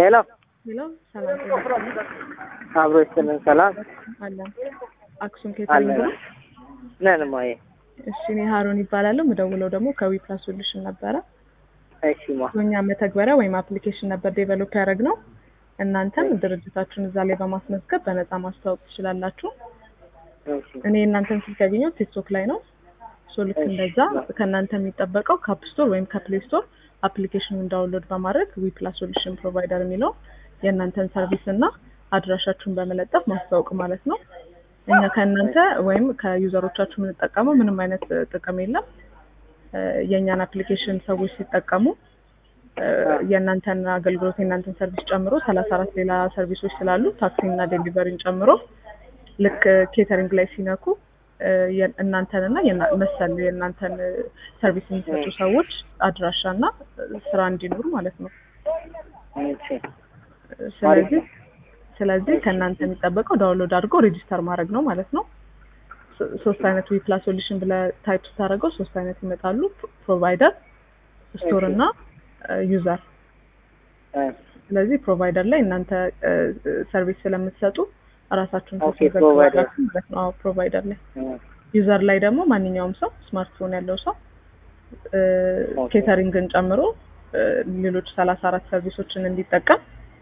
ሄሎ ሄሎ ሰላም ጤና አብሮ ይስጥልን። ሰላም አለን አክሱም ኬተሪንግ ነው። ነን ማየ። እሺ እኔ ሀሩን ይባላለሁ። የምደውለው ደግሞ ከዊፕላስ ሶሉሽን ነበረ። እሺ ማ እኛ መተግበሪያ ወይም አፕሊኬሽን ነበር ዴቨሎፕ ያደረግነው። እናንተም ድርጅታችሁን እዛ ላይ በማስመዝገብ በነፃ ማስተዋወቅ ትችላላችሁ። እሺ እኔ እናንተን ስልክ ያገኘሁት ቲክቶክ ላይ ነው። ሶ ልክ እንደዛ ከእናንተ የሚጠበቀው ከአፕ ስቶር ወይም ከፕሌይ ስቶር አፕሊኬሽኑን ዳውንሎድ በማድረግ ዊፕላስ ሶሉሽን ፕሮቫይደር የሚለው የእናንተን ሰርቪስ እና አድራሻችሁን በመለጠፍ ማስተዋወቅ ማለት ነው። እኛ ከእናንተ ወይም ከዩዘሮቻችሁ የምንጠቀመው ምንም አይነት ጥቅም የለም። እ የእኛን አፕሊኬሽን ሰዎች ሲጠቀሙ እ የእናንተን አገልግሎት የእናንተን ሰርቪስ ጨምሮ ሰላሳ አራት ሌላ ሰርቪሶች ስላሉ ታክሲና ዴሊቨሪን ጨምሮ ልክ ኬተሪንግ ላይ ሲነኩ እ የ- እናንተንና የና- መሰል የእናንተን እ ሰርቪስ የሚሰጡ ሰዎች አድራሻና እ ስራ እንዲኖሩ ማለት ነው። እሺ ስለዚህ ስለዚህ ከእናንተ የሚጠበቀው ዳውንሎድ አድርጎ ሬጂስተር ማድረግ ነው ማለት ነው። ሶ- ሶስት አይነት ዊፕላስ ሶሉሽን ብለህ ታይፕ ስታደርገው ሶስት አይነት ይመጣሉ። ፕሮቫይደር፣ ስቶር እና ዩዘር። እ ስለዚህ ፕሮቫይደር ላይ እናንተ ሰርቪስ ስለምትሰጡ እራሳችሁን ኦኬ፣ ታስመዘግባላችሁ ፕሮቫይደር። ማለት ነው። አዎ ፕሮቫይደር ላይ እ ዩዘር ላይ ደግሞ ማንኛውም ሰው ስማርትፎን ያለው ሰው እ ኦኬ። ኬተሪንግን ጨምሮ እ ሌሎች ሰላሳ አራት ሰርቪሶችን እንዲጠቀም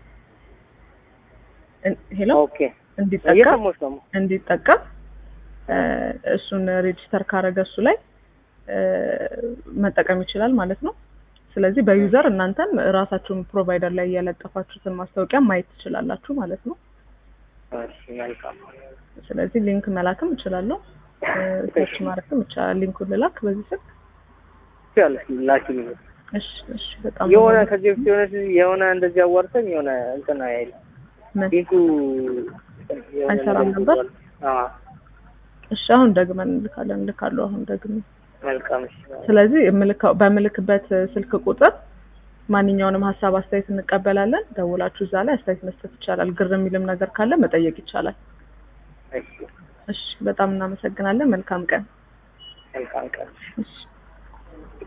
እን- ሄሎ ኦኬ እንዲጠቀም እየሰማሁሽ ነው። እንዲጠቀም እ እሱን ሬጂስተር ካረገ እሱ ላይ እ መጠቀም ይችላል ማለት ነው። ስለዚህ በዩዘር እናንተም ራሳችሁን ፕሮቫይደር ላይ የለጠፋችሁትን ማስታወቂያ ማየት ትችላላችሁ ማለት ነው። እሺ መልካም። ስለዚህ ሊንክ መላክም እችላለሁ፣ ሰርች ማድረግም ይቻላል። ሊንኩን ልላክ በዚህ ስልክ። ያለሽ ላኪልኝ። እሺ እሺ። በጣም የሆነ ነው ከዚህ በፊት የሆነ የሆነ እንደዚህ አዋርተኝ የሆነ እንትን አይል ምን? ሊንኩ የሆነ አይሰራም ነገር ነበር? ይዟል። አዎ እሺ አሁን ደግመን እንልካለን፣ እንልካለሁ አሁን ደግሜ መልካም። እሺ ስለዚህ የምልካው በምልክበት ስልክ ቁጥር ማንኛውንም ሀሳብ አስተያየት እንቀበላለን። ደውላችሁ እዛ ላይ አስተያየት መስጠት ይቻላል። ግር የሚልም ነገር ካለ መጠየቅ ይቻላል። እሺ እሺ፣ በጣም እናመሰግናለን። መልካም ቀን። መልካም ቀን። እሺ